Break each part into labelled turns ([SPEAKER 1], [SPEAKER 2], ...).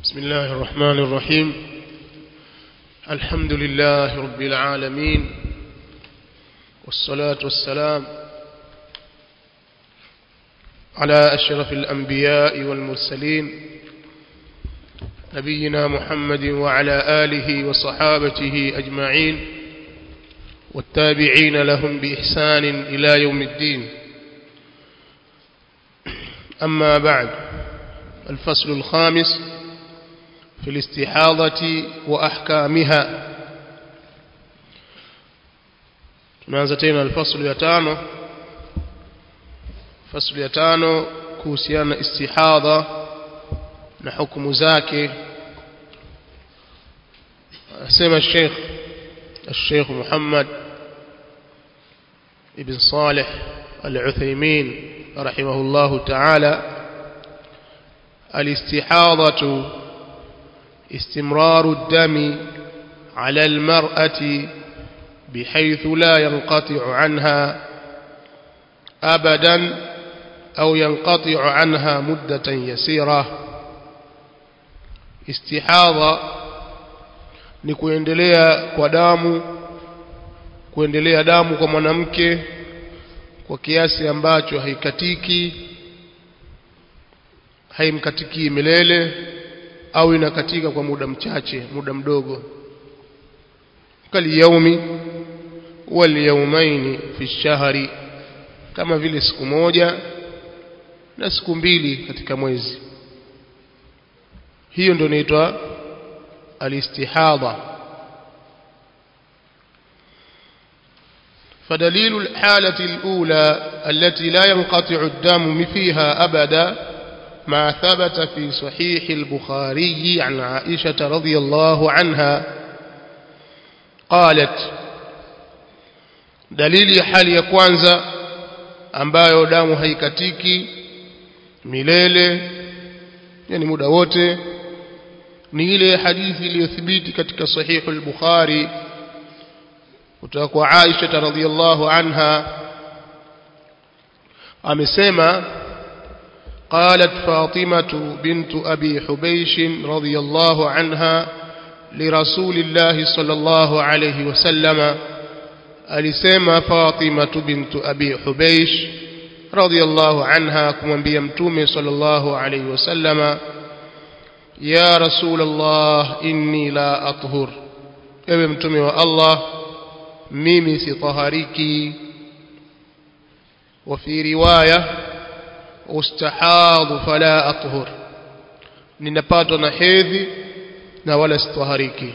[SPEAKER 1] بسم الله الرحمن الرحيم الحمد لله رب العالمين والصلاة والسلام على أشرف الأنبياء والمرسلين نبينا محمد وعلى آله وصحابته أجمعين والتابعين لهم بإحسان إلى يوم الدين أما بعد الفصل الخامس في الاستحاضة وأحكامها tunaanza tena alfaslu ya tano faslu ya tano kuhusiana na istihadha na hukumu zake asema Sheikh الشيخ محمد ابن صالح العثيمين رحمه الله تعالى الاستحاضة استمرار الدم على المرأة بحيث لا ينقطع عنها أبدا أو ينقطع عنها مدة يسيرة استحاضة ni kuendelea kwa damu kuendelea damu kwa mwanamke kwa kiasi ambacho haikatiki haimkatikii milele au inakatika kwa muda mchache muda mdogo kaliyaumi walyaumaini fi shahri kama vile siku moja na siku mbili katika mwezi hiyo ndio inaitwa الاستحاضة فدليل الحالة الأولى التي لا ينقطع الدم فيها أبدا ما ثبت في صحيح البخاري عن عائشة رضي الله عنها قالت دليل حال يكوانزا ambayo damu haikatiki milele yani muda wote ni ile hadithi iliyothibiti katika sahihu al-Bukhari kutoka kwa Aisha radhiyallahu anha amesema قالت فاطمة بنت أبي حبيش رضي الله عنها لرسول الله صلى الله عليه وسلم alisema Fatima bint Abi Hubaysh radhiyallahu anha kumwambia mtume sallallahu alayhi wasallama ya rasul Allah inni la athhur ewe mtume wa Allah mimi sitahariki وفي روايه ustahadhu fala athhur ninapatwa na hedhi na wala sitahariki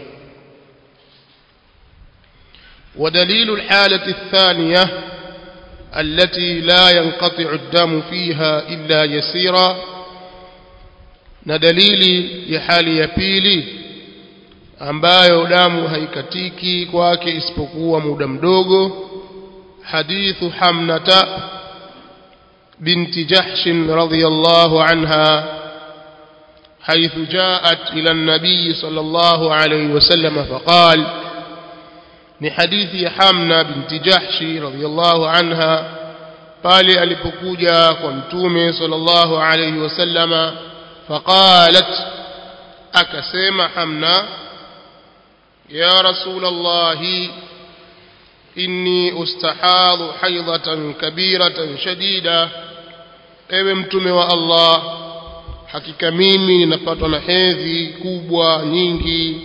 [SPEAKER 1] ودليل الحالة الثانية التي لا ينقطع الدم فيها إلا يسيرا na dalili ya hali ya pili ambayo damu haikatiki kwake isipokuwa muda mdogo hadithu hamnata binti jahsh radhiyallahu anha حيث جاءت إلى النبي صلى الله عليه وسلم فقال لحديث حمنا بنت جحش رضي الله عنها قال ألبكوجا قمتومي صلى الله عليه وسلم فقالت أكسيم حمنا يا رسول الله إني أستحاض حيضة كبيرة شديدة ewe mtume wa Allah hakika mimi ninapatwa na hedhi kubwa nyingi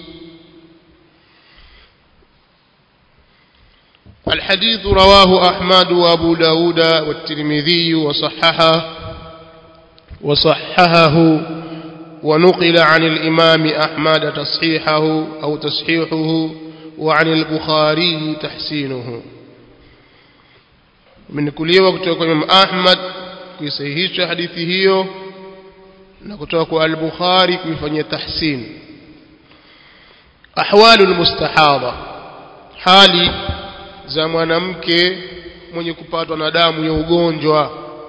[SPEAKER 1] الحديث رواه أحمد وأبو داود والترمذي وصححه وصححه ونقل عن الإمام أحمد تصحيحه أو تصحيحه وعن البخاري تحسينه من كل وقت يقول أحمد kuisahihisha hadithi hiyo na kutoka kwa al-Bukhari kuifanyia tahsin ahwalu al-mustahadha hali za mwanamke mwenye kupatwa na damu ya ugonjwa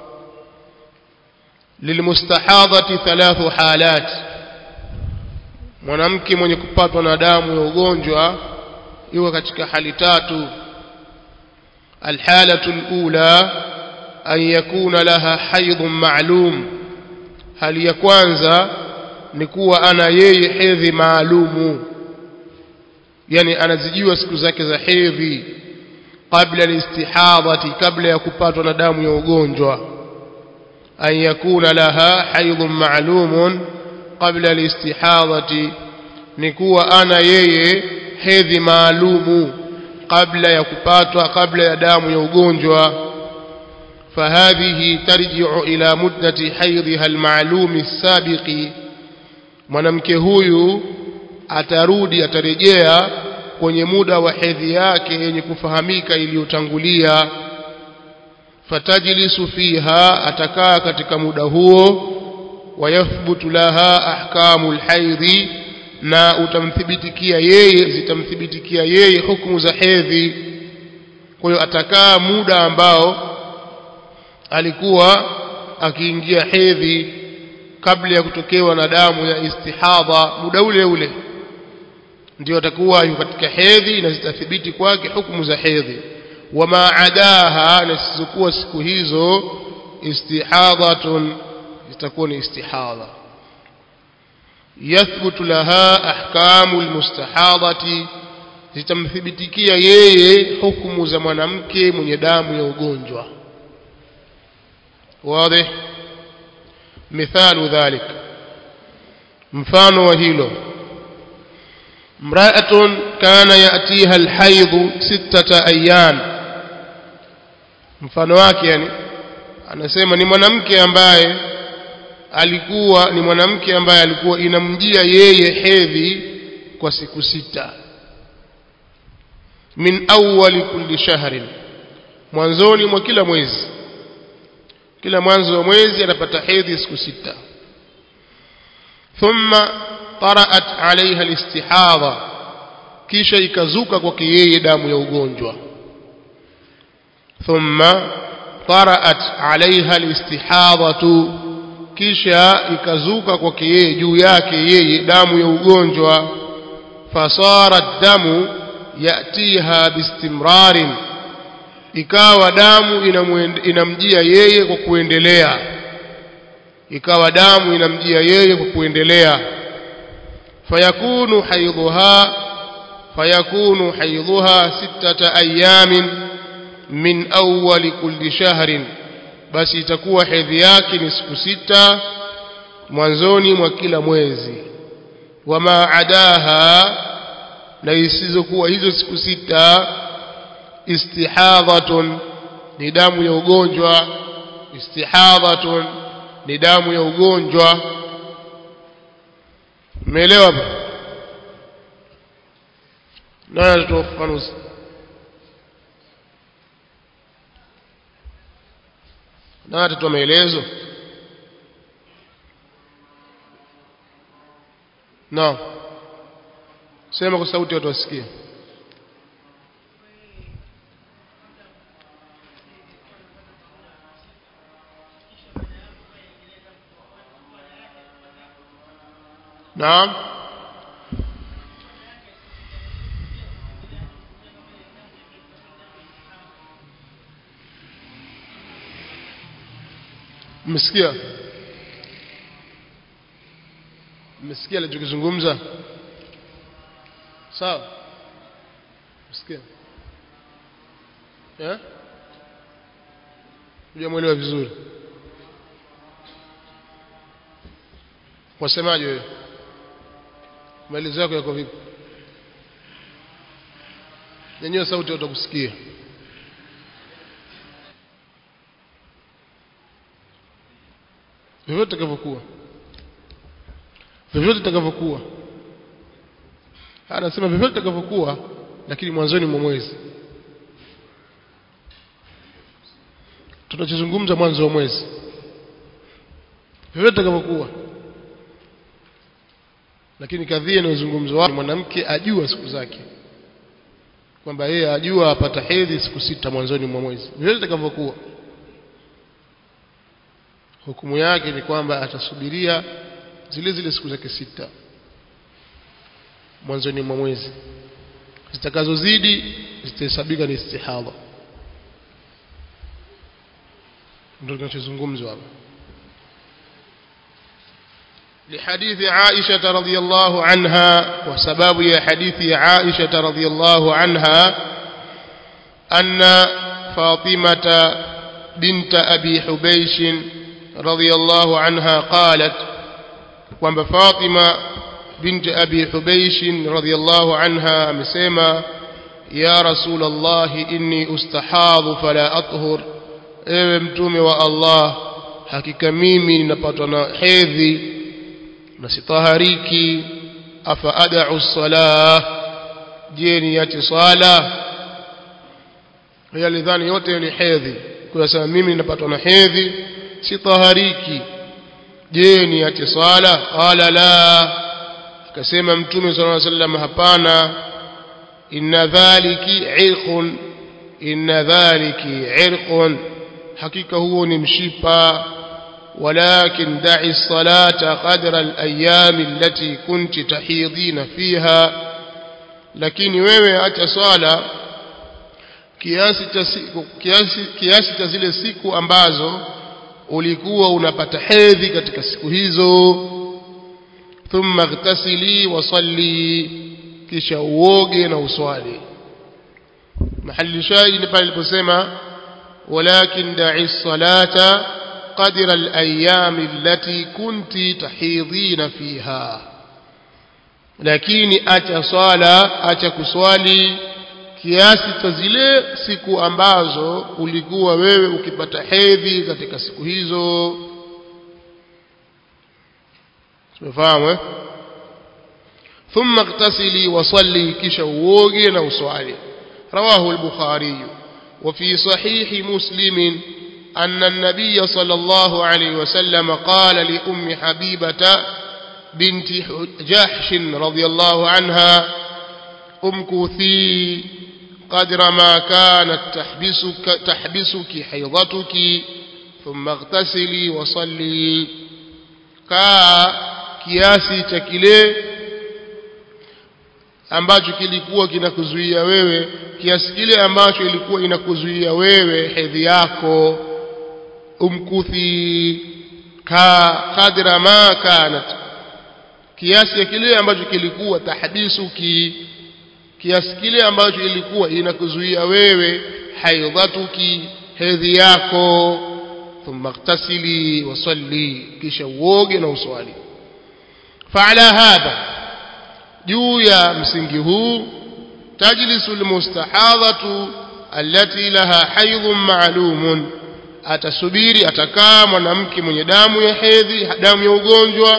[SPEAKER 1] lilmustahadhati thalathu halat mwanamke mwenye kupatwa na damu ya ugonjwa yuko katika hali tatu alhalatu alula an yakuna laha haidhun ma'lum hali ya kwanza ni kuwa ana yeye hedhi maalumu yani anazijua siku zake za hedhi qabla alistihadhati kabla ya kupatwa na damu ya ugonjwa an yakuna laha haidhun ma'lumun qabla alistihadhati ni kuwa ana yeye hedhi maalumu kabla ya kupatwa kabla ya damu ya ugonjwa فهذه ترجع إلى مدة حيضها المعلوم السابق mwanamke huyu atarudi atarejea kwenye muda wa hedhi yake yenye kufahamika iliyotangulia fatajlisu fiha atakaa katika muda huo wayathbutu laha ahkamu lhaidhi na utamthibitikia yeye zitamthibitikia yeye hukumu za hedhi kwa hiyo atakaa muda ambao alikuwa akiingia hedhi kabla ya kutokewa na damu ya istihadha muda ule ule ndio atakuwa yuko katika hedhi na zitathibiti kwake hukumu za hedhi wama adaha na zisizokuwa siku hizo istihadhatun zitakuwa ni istihadha yathbutu laha ahkamu almustahadhati zitamthibitikia yeye hukumu za mwanamke mwenye damu ya ugonjwa واضح مثال ذلك mfano wa hilo امرأة كان يأتيها الحيض ستة أيام mfano wake yani anasema ni mwanamke ambaye alikuwa ni mwanamke ambaye alikuwa inamjia yeye hedhi kwa siku sita min awwali kulli shahrin mwanzoni mwa kila mwezi kila mwanzo wa mwezi anapata hedhi siku sita thumma taraat alaiha alistihadha kisha ikazuka kwake yeye damu ya ugonjwa thumma taraat alaiha alistihadhatu kisha ikazuka kwake yeye juu yake yeye damu ya ugonjwa fasara damu yatiha bistimrarin ikawa damu inamjia yeye kwa kuendelea ikawa damu inamjia yeye kwa kuendelea fayakunu haidhuha fayakunu haidhuha sittata ayamin min awwali kulli shahrin basi itakuwa hedhi yake ni siku sita mwanzoni mwa kila mwezi wama adaha na isizokuwa hizo siku sita istihadhatun ni damu ya ugonjwa istihadhatun ni damu ya ugonjwa umeelewa hapa nani atatoa ufafanuzi nani atatoa maelezo naam sema kwa sauti watu wasikie naam mmesikia mmesikia alichokizungumza sawa mmesikia eh hujamwelewa vizuri wasemaje wewe maelezo yako yako vipi nyanyua sauti watakusikia vyovyote itakavyokuwa vyovyote itakavyokuwa anasema vyovyote itakavyokuwa lakini mwanzoni mwa mwezi tunachozungumza mwanzo wa mwezi vyovyote itakavyokuwa lakini kadhia inayozungumzwa wapi mwanamke ajua siku zake kwamba yeye ajua apata hedhi siku sita mwanzoni mwa mwezi vile itakavyokuwa hukumu yake ni kwamba atasubiria zile zile siku zake sita mwanzoni mwa mwezi zitakazozidi zitahesabika ni istihadha ndio kinachozungumzwa hapa لحديث عائشة رضي الله عنها وسباب يا حديث عائشة رضي الله عنها أن فاطمة بنت أبي حبيش رضي الله عنها قالت kwamba Fatima binti Abi Hubeish radhiyallahu anha amesema ya Rasulullah inni ustahadhu fala athhur ewe mtume wa Allah hakika mimi ninapatwa na hedhi na sitahariki afa ad'u salah je niache sala yale dhani yote ni hedhi kwa sababu mimi ninapatwa na hedhi sitahariki je niache swala qala la akasema mtume sallallahu alaihi wasallam hapana inna dhaliki irqun inna dhaliki irqun hakika huo ni mshipa ولكن دعي الصلاة قدر الأيام التي كنت تحيضين فيها lakini wewe acha swala kiasi cha siku kiasi kiasi cha zile siku ambazo ulikuwa unapata hedhi katika siku hizo thumma ightasili wa salli kisha uoge na uswali mahali shahidi ni pale aliposema walakin da'i salata qadra al-ayyam allati kunti tahidhina fiha lakini acha swala acha kuswali kiasi cha zile siku ambazo ulikuwa wewe ukipata hedhi katika siku hizo tumefahamu eh ثم اغتسلي وصلي kisha uoge na uswali رواه البخاري وفي صحيح مسلم أن النبي صلى الله عليه وسلم قال لأم حبيبة بنت جحش رضي الله عنها امكثي قدر ما كانت تحبسك, تحبسك حيضتك ثم اغتسلي وصلي كا kiasi cha kile ambacho kilikuwa kinakuzuia wewe kiasi kile ambacho ilikuwa inakuzuia wewe hedhi yako umkuthi ka qadra ma kanat kiasi ya kile ambacho kilikuwa tahdisuki kiasi kile ambacho ilikuwa inakuzuia wewe haidhatuki hedhi yako thumma ightasili wa salli kisha uoge na uswali فعلى هذا juu ya msingi huu tajlisu almustahadhatu allati laha haidhun ma'lumun atasubiri atakaa mwanamke mwenye damu ya hedhi damu ya ugonjwa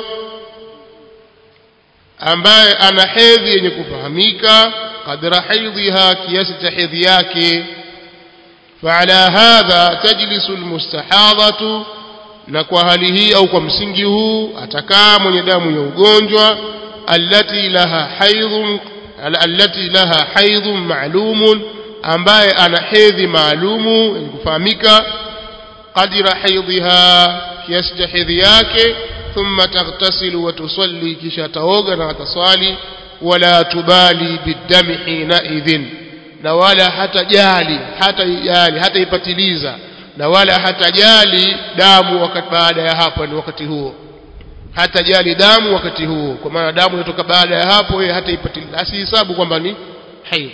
[SPEAKER 1] ambaye ana hedhi yenye kufahamika qadra haidhiha kiasi cha hedhi yake فعلى هذا تجلس المستحاضة na kwa hali hii au kwa msingi huu atakaa mwenye damu ya ugonjwa allati laha haidhun allati laha haidhun ma'lumun ambaye ana hedhi maalumu yenye kufahamika qadira haidhiha kiasi cha hedhi yake thumma taghtasilu wa tusalli kisha taoga na ataswali wala tubali bidami hina idhin na wala hatajali hatajali hataipatiliza na wala hatajali damu wakati baada ya hapo ni wakati huo hatajali damu wakati huo kwa maana damu inatoka baada ya hapo yeye hataipatiliza asihesabu kwamba ni haidh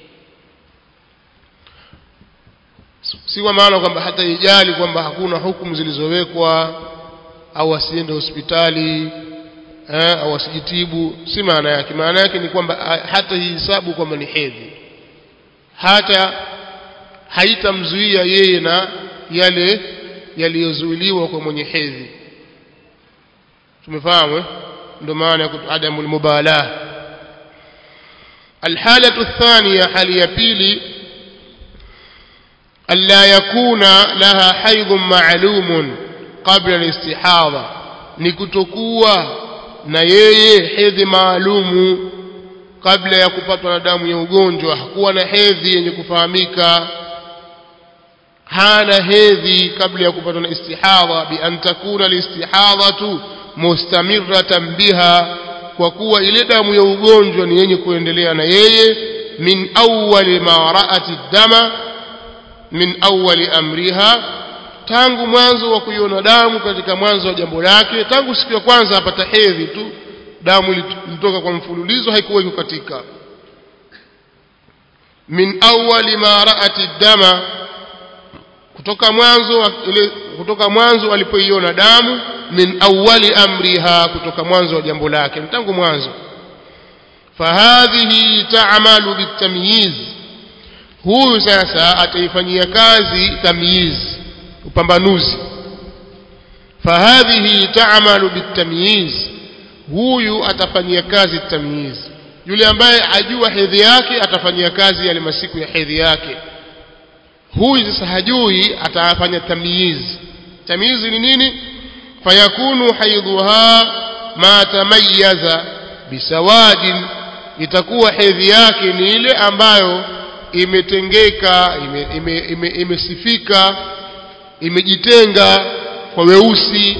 [SPEAKER 1] si kwa maana kwamba hataijali kwamba hakuna hukumu zilizowekwa au asiende hospitali eh, au asijitibu si maana yake maana yake ni kwamba hata hisabu kwamba ni hedhi hata haitamzuia yeye na yale yaliyozuiliwa kwa mwenye hedhi tumefahamu ndio maana ya adamu almubalah الحالة الثانية حالية بيلي ألا يكون لها حيض معلوم قبل الاستحاضة نكتكوا نيي حيض معلوم kabla ya kupatwa na damu ya ugonjwa hakuwa na hedhi yenye kufahamika hana hedhi kabla ya kupatwa na istihadha bi an takuna alistihadhatu mustamirratan biha kwa kuwa ile damu ya ugonjwa ni yenye kuendelea na yeye min awwali ma ra'ati dama min awwali amriha tangu mwanzo wa kuiona damu katika mwanzo wa jambo lake tangu siku ya kwanza apata hedhi tu damu ilitoka kwa mfululizo haikuwa kukatika min awwali ma ra'ati dama kutoka mwanzo ile kutoka mwanzo alipoiona damu min awwali amriha kutoka mwanzo wa jambo lake tangu mwanzo fahadhihi ta'malu bitamyiz huyu sasa ataifanyia kazi tamyiz upambanuzi fahadhihi ta'malu bitamyiz huyu atafanyia kazi tamyiz yule ambaye ajua hedhi yake atafanyia kazi yale masiku ya hedhi yake huyu sasa hajui atafanya tamyiz tamyiz ni nini fayakunu haidhuha ma tamayyaza bisawadin itakuwa hedhi yake ni ile ambayo imetengeka imesifika ime, ime, ime imejitenga kwa weusi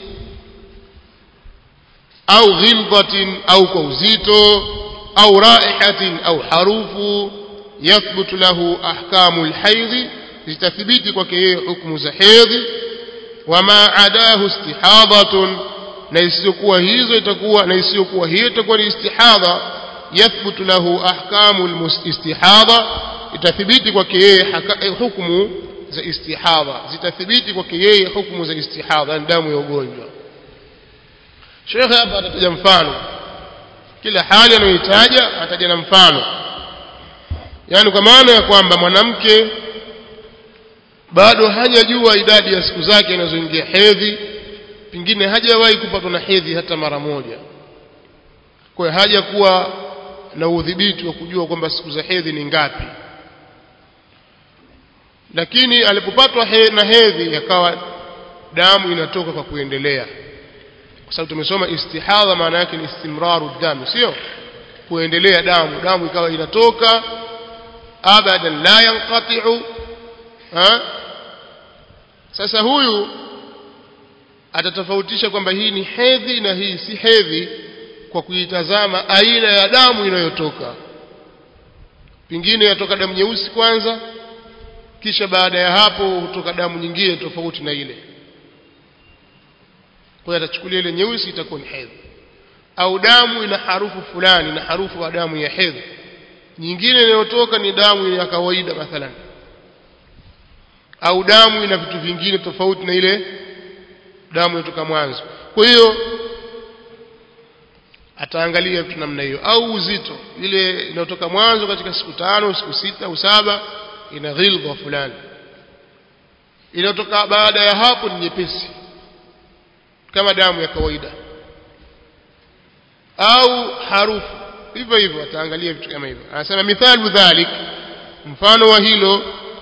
[SPEAKER 1] au ghildatin au kwa uzito au raihatin au harufu yathbutu lahu ahkamu alhaidhi zitathibiti kwake yeye hukumu za hedhi wama adahu istihadhatun na isiyokuwa hizo itakuwa na isiyokuwa hiyo itakuwa ni istihadha yathbutu lahu ahkamu istihadha itathibiti kwake yeye hukumu za istihadha zitathibiti kwake yeye hukumu za istihadha damu ya ugonjwa Sheikh hapa atataja mfano kila hali anayohitaja ataja na mfano yani kwa maana ya kwamba mwanamke bado hajajua idadi ya siku zake anazoingia hedhi pengine hajawahi kupatwa na hedhi hata mara moja kwa hiyo haja kuwa na udhibiti wa kujua kwamba siku za hedhi ni ngapi lakini alipopatwa he, na hedhi yakawa damu inatoka kwa kuendelea kwa sababu tumesoma istihadha maana yake ni istimraru damu sio kuendelea damu damu ikawa inatoka abadan la yanqati'u ha sasa huyu atatofautisha kwamba hii ni hedhi na hii si hedhi kwa kuitazama aina ya damu inayotoka pingine yatoka damu nyeusi kwanza kisha baada ya hapo hutoka damu nyingine tofauti na ile kwa hiyo atachukulia ile nyeusi itakuwa ni hedhi au damu ina harufu fulani na harufu ya damu ya hedhi nyingine inayotoka ni damu ya kawaida mathalan au damu ina vitu vingine tofauti na ile damu inayotoka mwanzo kwa hiyo ataangalia vitu namna hiyo au uzito ile inayotoka mwanzo katika siku tano siku sita au saba ina ghilba fulani inayotoka baada ya hapo ni nyepesi kama damu ya kawaida au harufu hivyo hivyo ataangalia vitu kama hivyo anasema mithalu dhalik mfano wa hilo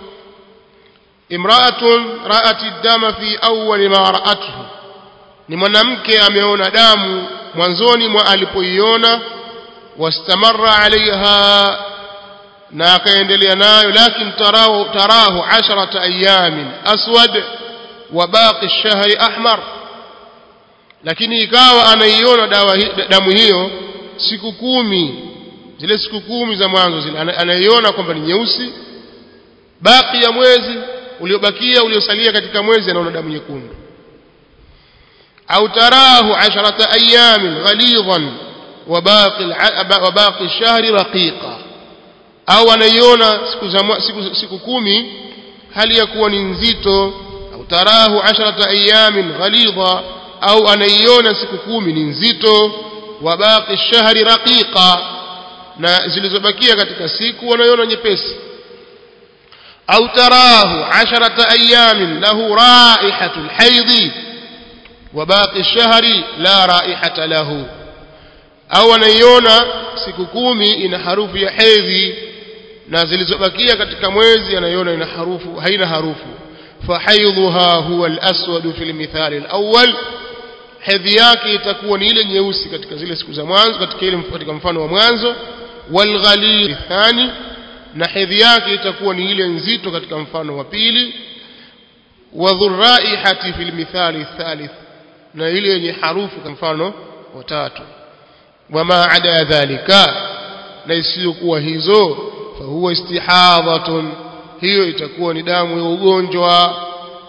[SPEAKER 1] imra'atun ra'at ad-dama fi awwal ma ra'atuhu ni mwanamke ameona damu mwanzoni mwa alipoiona wastamarra alaiha na akaendelea nayo lakini tarahu tarahu asharata ayamin aswad wa baqi ash-shahri ahmar lakini ikawa anaiona dawa damu hiyo siku kumi zile siku kumi za mwanzo zile anaiona kwamba ni nyeusi baki ya mwezi uliobakia uliosalia katika mwezi anaona damu nyekundu au tarahu asharata ayamin ghalidhan wabaqi wabaqi shahri raqiqa au anaiona siku za siku, siku kumi hali ya kuwa ni nzito au tarahu asharata ayamin ghalidha au anaiona siku kumi ni nzito wabaqi shahri raqiqa na zilizobakia katika siku wanaiona nyepesi au tarahu asharata ayamin lahu raihatu alhaidhi وباقي الشهر لا رائحة له au anaiona siku kumi ina harufu ya hedhi na zilizobakia katika mwezi anaiona ina harufu haina harufu fahaidhuha huwa alaswadu fi lmithali alawwal hedhi yake itakuwa ni ile nyeusi katika zile siku za mwanzo katika ile katika mfano wa mwanzo walghalid thani na hedhi yake itakuwa ni ile nzito katika mfano wa pili wadhurraihati fi lmithali thalith na ile yenye harufu kwa mfano wa tatu wama ada dhalika na isiyokuwa hizo fahuwa istihadhatun hiyo itakuwa ni damu ya ugonjwa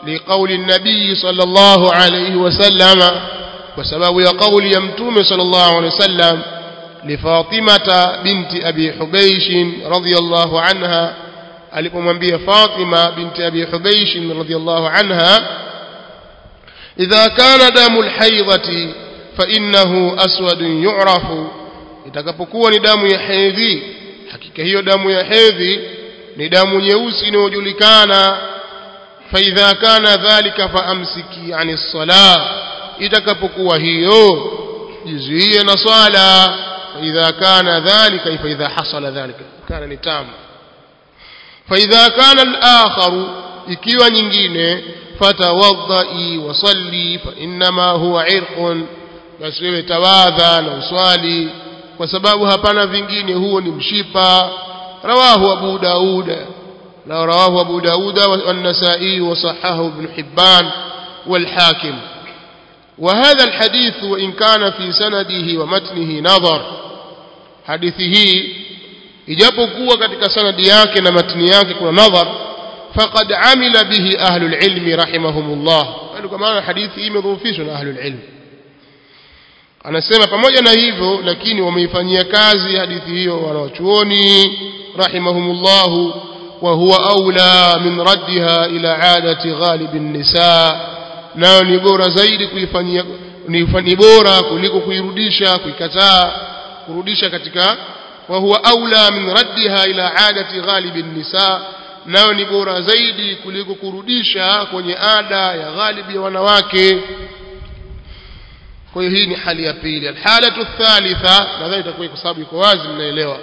[SPEAKER 1] لقول النبي صلى الله عليه وسلم وسبب قول يمتوم صلى الله عليه وسلم لفاطمة بنت أبي حبيش رضي الله عنها alipomwambia Fatima binti Abi Hubaysh radhiyallahu anha idha kana damu alhaidati fa innahu aswadun yu'rafu itakapokuwa ni damu ya hedhi hakika hiyo damu ya hedhi ni damu nyeusi inayojulikana fa idha kana dhalika fa amsiki ani salah itakapokuwa hiyo jizuie na swala fa idha kana dhalika fa idha hasala dhalika kana ni tamu فإذا كان الآخر ikiwa nyingine fatawaddai wasalli fa innama huwa irqun basi wewe tawadha na uswali kwa sababu hapana vingine huo ni mshipa rawahu abu daud na rawahu abu daud والنسائي وصححه ابن حبان والحاكم وهذا الحديث وإن كان في سنده ومتنه نظر حديثه ijapokuwa katika sanadi yake na matni yake kuna nadhar faqad amila bihi ahlul ilmi rahimahumullah kwa maana hadithi hii imedhoofishwa na ahlul ilmi anasema pamoja na hivyo lakini wameifanyia kazi hadithi hiyo wanawachuoni rahimahumullah wa huwa aula min raddiha ila adati ghalib an-nisa nayo ni bora zaidi kuifanyia ni bora kuliko kuirudisha kuikataa kurudisha katika وهو أولى من ردها إلى عادة غالب النساء nayo ni bora zaidi kuliko kurudisha kwenye ada ya ghalibi ya wanawake kwa hiyo hii ni hali ya pili alhalatu thalitha nadhani itakuwa kwa sababu iko wazi mnaelewa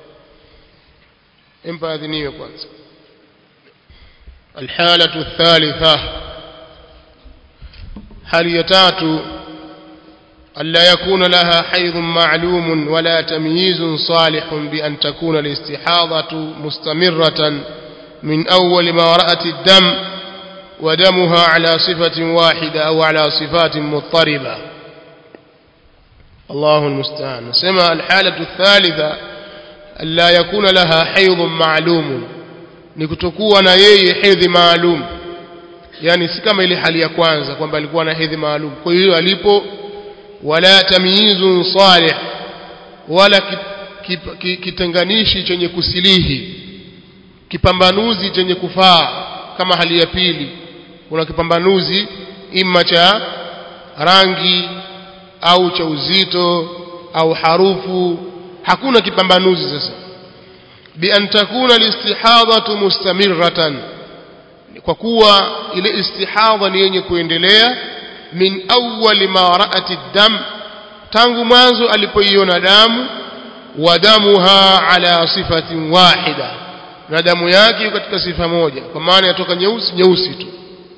[SPEAKER 1] empa adhiniwe kwanza alhalatu thalitha hali ya tatu ألا يكون لها حيض معلوم ولا تمييز صالح بأن تكون الاستحاضة مستمرة من أول ما رأت الدم ودمها على صفة واحدة أو على صفات مضطربة الله المستعان سمى الحالة الثالثة ألا يكون لها حيض معلوم نكتكوا نيي حيض معلوم يعني si kama ile hali ya kwanza kwamba alikuwa na hedhi maalum kwa hiyo alipo wala tamyizun salih wala kitenganishi chenye kusilihi kipambanuzi chenye kufaa kama hali ya pili kuna kipambanuzi imma cha rangi au cha uzito au harufu hakuna kipambanuzi sasa bi an takuna alistihadhatu mustamirratan kwa kuwa ile istihadha ni yenye kuendelea min awwali ma ra'at dam tangu mwanzo alipoiona damu wa damuha ala sifatin wahida na damu yake katika sifa moja kwa maana yatoka nyeusi nyeusi tu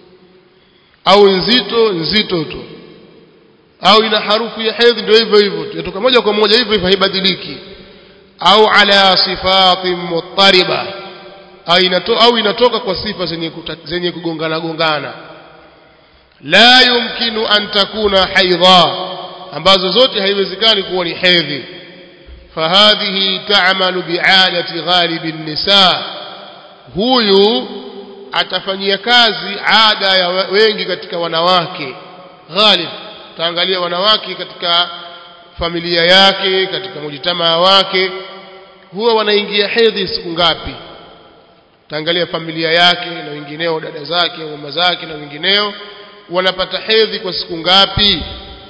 [SPEAKER 1] au nzito nzito tu au ina harufu ya hedhi ndio hivyo hivyo tu yatoka moja kwa moja hivyo hivyo haibadiliki au ala sifatin muttariba au inatoka, au inatoka kwa sifa zenye, zenye kugongana gongana la yumkinu an takuna haidha ambazo zote haiwezekani kuwa ni hedhi fahadhihi ta'malu bi'adati ghalibi nisa huyu atafanyia kazi ada ya wengi katika wanawake ghalib taangalia wanawake katika familia yake katika mujitamaa wake huwa wanaingia hedhi siku ngapi taangalia familia yake na wengineo dada zake mama zake na wengineo wanapata hedhi kwa siku ngapi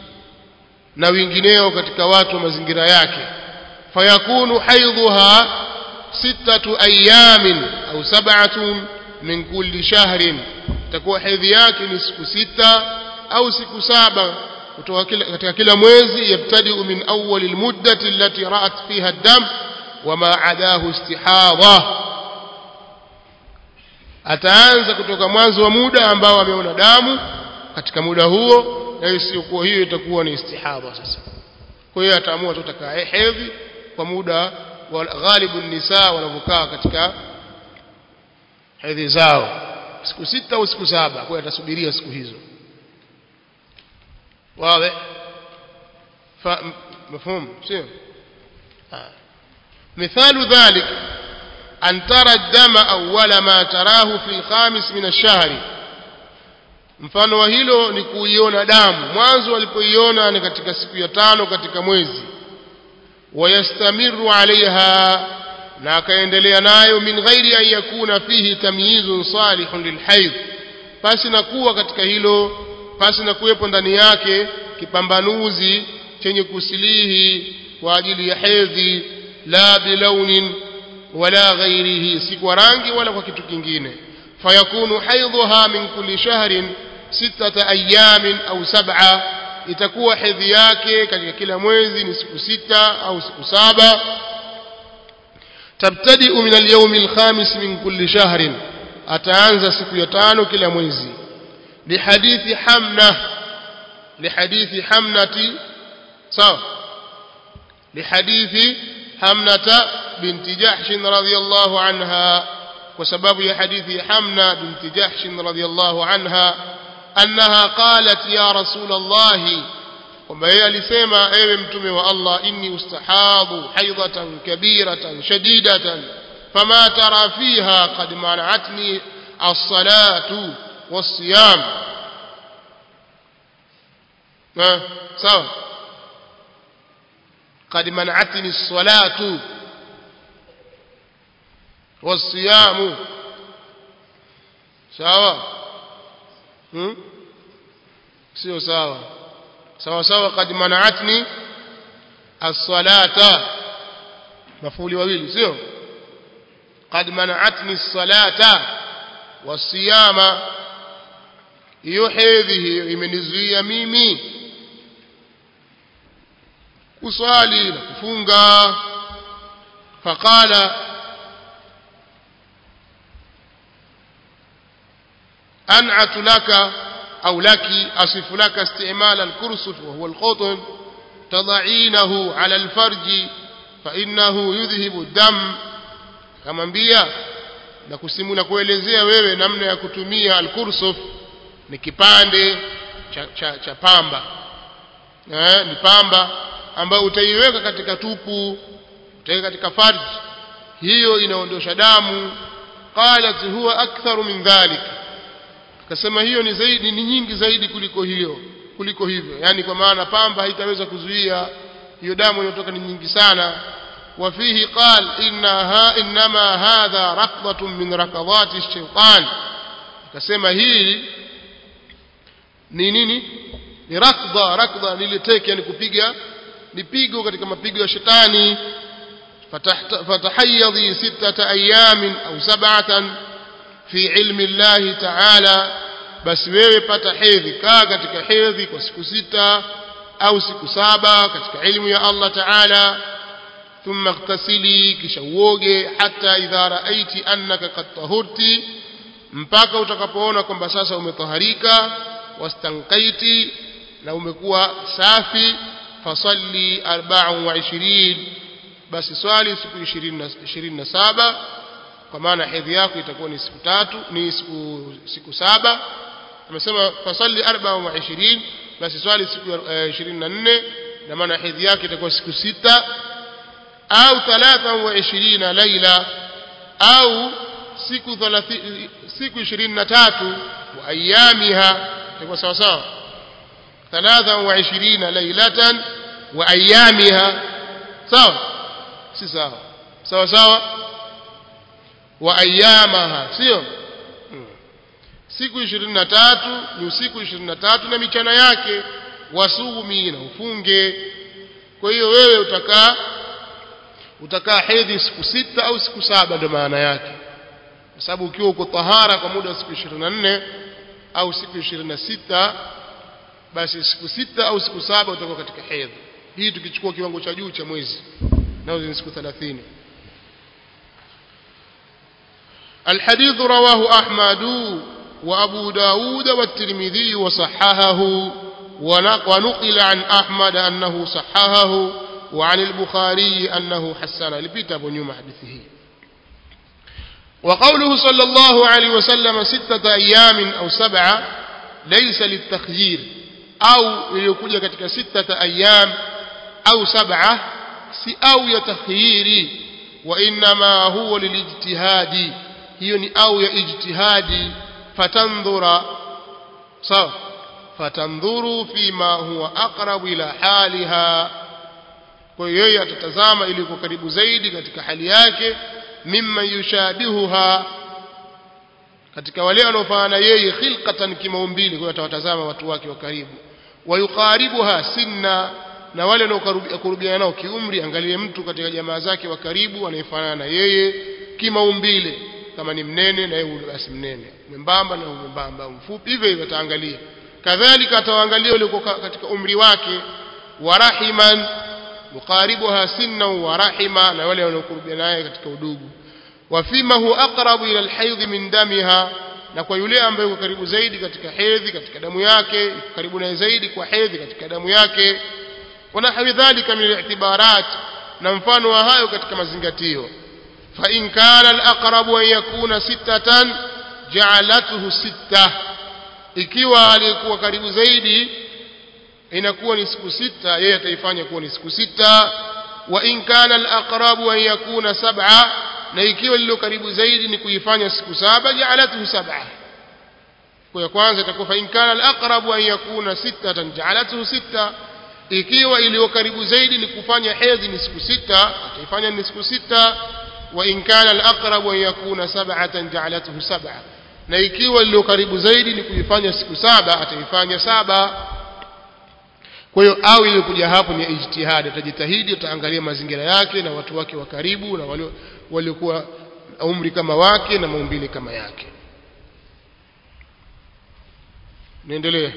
[SPEAKER 1] na wengineo katika watu wa mazingira yake fayakunu haidhuha sittatu ayamin au sab'atun min kulli shahrin itakuwa hedhi yake ni siku sita au siku saba kutoka kila katika kila mwezi yabtadi min awwal almuddati allati ra'at fiha ad-dam wama adahu istihadha ataanza kutoka mwanzo wa muda ambao ameona damu katika muda huo na isiyokuwa hiyo itakuwa ni istihadha sasa kwa hiyo ataamua tu atakaa hedhi kwa muda wa ghalibu nisa wanavyokaa katika hedhi zao siku sita au siku saba kwa hiyo atasubiria siku hizo واضح مفهوم سير آه. مثال ذلك أن ترى الدم أول ما تراه في الخامس من الشهر mfano wa hilo ni kuiona damu mwanzo walipoiona ni katika siku ya tano katika mwezi wayastamiru alaiha na akaendelea nayo min ghairi an yakuna fihi tamyizun salihun lilhaidh pasi na kuwa katika hilo pasi na kuwepo ndani yake kipambanuzi chenye kusilihi kwa ajili ya hedhi la bilaunin wala ghairihi si kwa rangi wala kwa kitu kingine fayakunu haidhuha min kulli shahrin sittata ayamin au sab'a itakuwa hedhi yake katika kila mwezi ni siku sita au siku saba tabtadi'u min al-yawm al-khamis min kulli shahrin ataanza siku ya tano kila mwezi lihadithi hamna lihadithi hamnati sawa lihadithi hamnata binti jahsh radhiyallahu anha kwa sababu ya hadithi hamna binti jahsh radhiyallahu anha annaha qalat ya rasul allah kwamba yeye alisema ewe mtume wa Allah inni ustahadhu haidatan kabiratan shadidatan fama tara fiha qad mana'atni as-salatu was-siyam sawa قد منعتني الصلاة والصيام sawa hmm? sio sawa sawa sawa kad manaatni as-salata mafuli wawili sio kad manaatni as-salata was-siyama hiyo hedhi hiyo imenizuia mimi kuswali na kufunga faqala أنعت لك أو لك أصف لك استعمال الكرسف وهو القطن تضعينه على الفرج فإنه يذهب الدم كما mbia na kusimu na kuelezea wewe namna ya kutumia alkursuf ni kipande cha, cha, cha pamba eh, ni pamba ambayo utaiweka katika tupu utaiweka katika farji hiyo inaondosha damu qalat huwa aktharu min dhalik akasema hiyo ni zaidi ni nyingi zaidi kuliko hiyo kuliko hivyo yani kwa maana pamba haitaweza kuzuia hiyo damu inayotoka ni nyingi sana وفيه قال إنها إنما هذا ركضة من ركضات الشيطان akasema hii ni nini ni rakdha rakdha niliteke yani kupiga ni pigo katika mapigo ya shetani fatahayadhi sittata ayamin au sab'atan fi ilmi Allah ta'ala basi wewe pata hedhi kaa katika hedhi kwa siku sita au siku saba katika ilmu ya Allah ta'ala ثم اغتسلي kisha uoge hata idha raaiti annaka qad tahurti mpaka utakapoona kwamba sasa umetaharika wastanqaiti na umekuwa safi fasalli 24 basi swali siku 27 kwa maana hedhi yako itakuwa ni siku tatu ni siku siku saba amesema fasalli 24 basi swali siku 24 na maana hedhi yake itakuwa siku sita au 23 laila au siku 30 siku 23 wa ayamiha itakuwa sawa sawa 23 lailatan wa ayamiha sawa si sawa sawa sawa wa ayamaha sio siku 23 ni usiku 23 na michana yake wasumi na ufunge kwa hiyo wewe utakaa utakaa hedhi siku sita au siku saba ndio maana yake kwa sababu ukiwa uko tahara kwa muda wa siku 24 au siku 26 basi siku sita au siku saba utakuwa katika hedhi hii tukichukua kiwango cha juu cha mwezi nao ni siku 30 الحديث رواه أحمد وأبو داود والترمذي وصححه ونقل عن أحمد أنه صححه وعن البخاري أنه حسن لبيت أبو نيوم حديثه وقوله صلى الله عليه وسلم ستة أيام أو سبعة ليس للتخيير أو يكون كتك ستة أيام أو سبعة أو يتخيير وإنما هو للاجتهاد هي أو يا اجتهاد فتنظر sawa fatandhuru fima huwa aqrabu ila haliha kwa hiyo yeye atatazama ili kwa karibu zaidi katika hali yake mimma yushabihuha katika wale wanaofanana yeye khilqatan kimaumbile kwa hiyo atawatazama watu wake wa karibu wayuqaribuha sinna na wale wanaokurubiana nao kiumri angalie mtu katika jamaa zake wa karibu anayefanana na yeye kimaumbile kama ni mnene na yeye basi mnene mwembamba na mwembamba mfupi hivyo hivyo ataangalia kadhalika atawaangalia wale katika umri wake warahiman muqaribuha sinna wa rahima na wale wanaokurubiana naye katika udugu wafima hu aqrabu ila alhaydh min damiha na kwa yule ambaye yuko karibu zaidi katika hedhi katika damu yake karibu naye zaidi kwa hedhi katika damu yake ونحو ذلك من الاعتبارات na mfano wa hayo katika mazingatio fa in kana al-aqrab an yakuna sittatan ja'alathu sitta ikiwa alikuwa karibu zaidi inakuwa ni siku sita yeye ataifanya kuwa ni siku sita wa in kana al-aqrab an yakuna sab'a na ikiwa lilo karibu zaidi ni kuifanya siku saba ja'alathu sab'a kwa kwanza itakuwa fa in kana al-aqrab an yakuna sittatan ja'alathu sitta ikiwa iliyo karibu zaidi ni kufanya hedhi ni siku sita ataifanya ni siku sita wa in kana al-aqrab an yakuna sab'atan ja'alathu sab'a na ikiwa iliyo karibu zaidi ni kuifanya siku saba ataifanya saba kwa hiyo au iliyokuja hapo ni ijtihadi atajitahidi ataangalia mazingira yake na watu wake wa karibu na wale waliokuwa umri kama wake na maumbile kama yake niendelee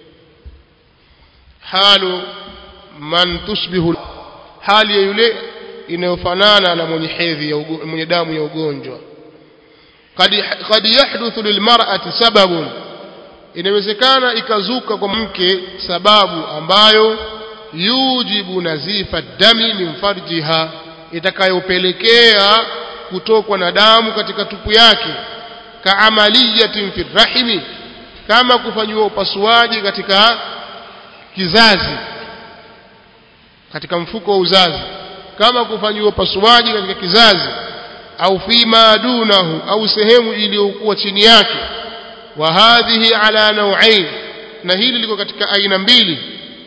[SPEAKER 1] halu man tushbihu hali ya yule inayofanana na mwenye hedhi ya mwenye damu ya ugonjwa qad yahduthu lilmar'ati sababun inawezekana ikazuka kwa mke sababu ambayo yujibu nazifa dami min farjiha itakayopelekea kutokwa na damu katika tupu yake kaamaliyatin fi rahimi kama kufanyiwa upasuaji katika kizazi katika mfuko wa uzazi kama kufanyiwa upasuaji katika kizazi au fima dunahu au sehemu iliyokuwa chini yake wa hadhihi ala naw'ain na hili liko katika aina mbili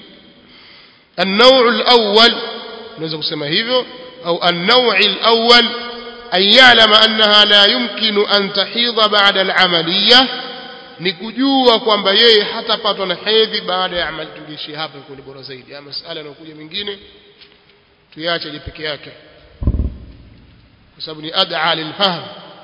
[SPEAKER 1] النوع الأول نوeza kusema hivyo au النوع الأول أن يعلم أنها لا يمكن أن تحيض بعد العملية ni kujua kwamba yeye hatapatwa na hedhi baada ya amali tungishi hapa iko ni bora zaidi ama masala yanayokuja mengine tuyache je peke yake kwa sababu ni ad'a lilfahm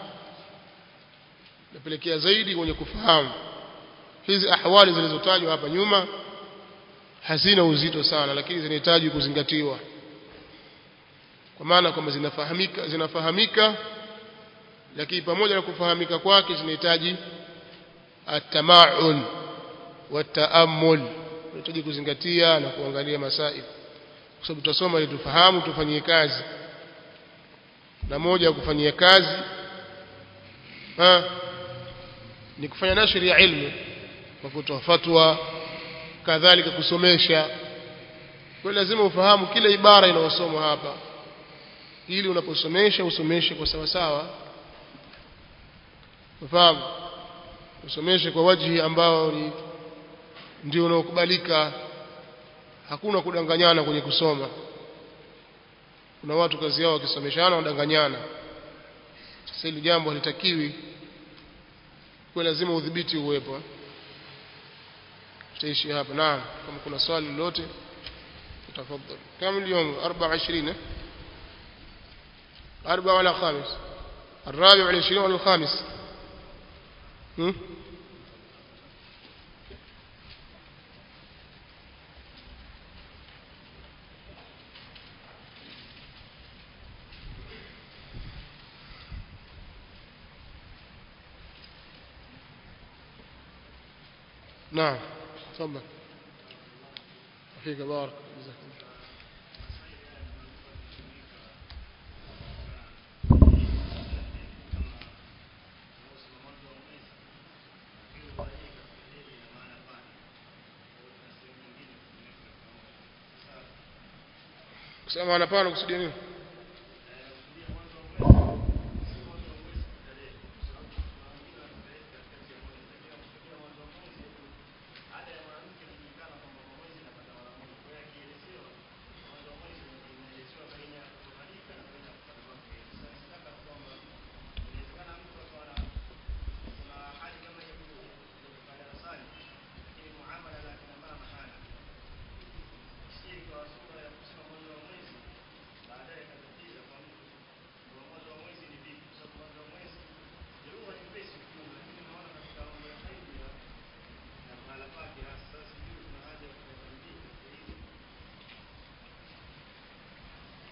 [SPEAKER 1] napelekea zaidi kwenye kufahamu hizi ahwali zilizotajwa hapa nyuma hazina uzito sana lakini zinahitaji kuzingatiwa kwa maana kwamba zinafahamika zinafahamika lakini pamoja na kufahamika kwake zinahitaji التمعن والتأمل tunahitaji kuzingatia na kuangalia masail kwa sababu tutasoma ili tufahamu tufanyie kazi na moja ya kufanyia kazi ha, ni kufanya nashri ya ilmu kwa kutoa fatwa kadhalika kusomesha kwa lazima ufahamu kila ibara inayosomwa hapa ili unaposomesha usomeshe kwa sawa sawa ufahamu usomeshe kwa wajhi ambao ni ndio unaokubalika hakuna kudanganyana kwenye kusoma kuna watu kazi yao wakisomeshana wadanganyana sasa hili jambo halitakiwi kwa lazima udhibiti uwepo tutaishi hapa naam kama kuna swali lolote tafadhali kama اليوم 24 أربعة ولا خامس الرابع والعشرين ولا الخامس هم؟ نعم تفضل فيك بارك جزاك الله kusema maana pana kusudia nini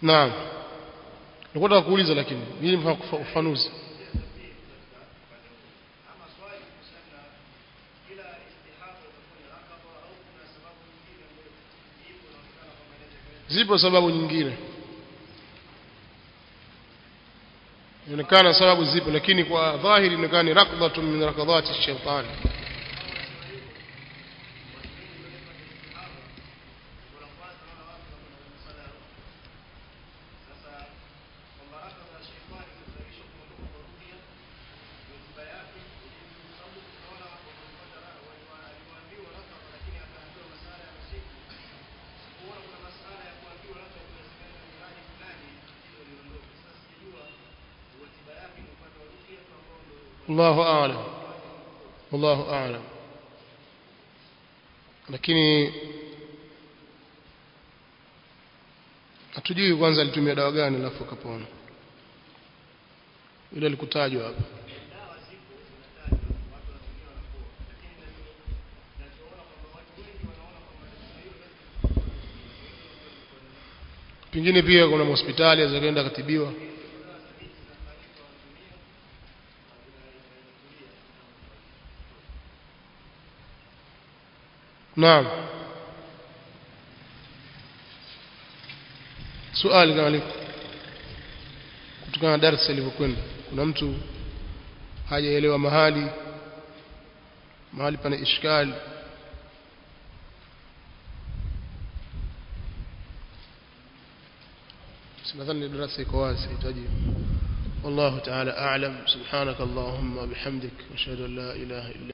[SPEAKER 1] naam nilikuwa nataka kuuliza lakini ili ufafanuzi zipo sababu nyingine inaonekana sababu zipo lakini kwa dhahiri inaonekana ni rakdhatun min rakadhati shaitani الله أعلم والله أعلم lakini hatujui kwanza alitumia dawa gani alafu akapona ile alikutajwa hapa pengine pia kuna hospitali azakaenda akatibiwa نعم swali kama liko kutokana na darasa ilivyokwenda kuna mtu hajaelewa mahali mahali pana ishkali nadhani darasa iko wazi hitaji والله تعالى أعلم سبحانك اللهم وبحمدك أشهد أن لا إله إلا